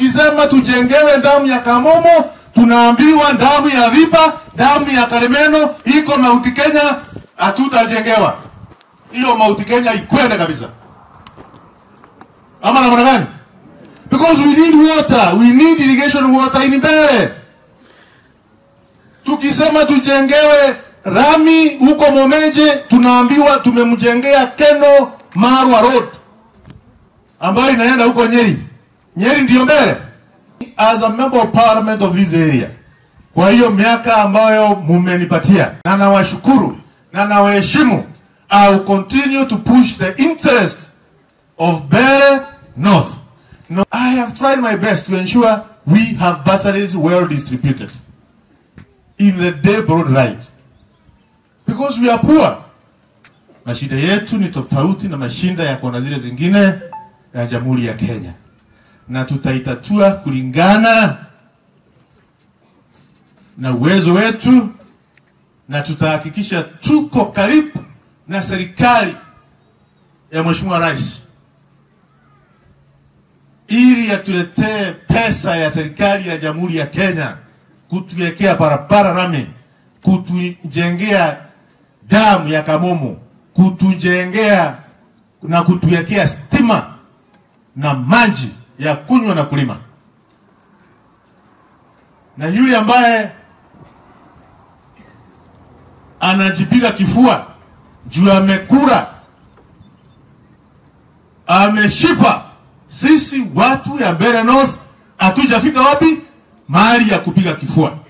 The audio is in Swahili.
tukisema tujengewe damu ya Kamomo, tunaambiwa damu ya Dhipa, damu ya Karemeno iko Mauti Kenya, hatutajengewa hiyo. Mauti Kenya ikwende kabisa, ama namna gani? Because we need water, we need irrigation water in Mbeere. Tukisema tujengewe rami huko Momenje, tunaambiwa tumemjengea Keno Marwa Road ambayo inaenda huko Nyeri. Nyeri ndiyo mbele. As a member of parliament of this area, kwa hiyo miaka ambayo mumenipatia, na nawashukuru na nawaheshimu, I will continue to push the interest of Mbeere North. No, I have tried my best to ensure we have bursaries well distributed in the day broad right because we are poor. Mashida yetu ni tofauti na mashinda ya kona zile zingine ya Jamhuri ya Kenya, na tutaitatua kulingana na uwezo wetu, na tutahakikisha tuko karibu na serikali ya Mheshimiwa Rais ili atuletee pesa ya serikali ya Jamhuri ya Kenya kutuwekea barabara rami, kutujengea damu ya Kamomo, kutujengea na kutuwekea stima na maji ya kunywa na kulima. Na yule ambaye anajipiga kifua juu amekura, ameshipa, sisi watu ya Mbeere North hatujafika wapi mahali ya kupiga kifua.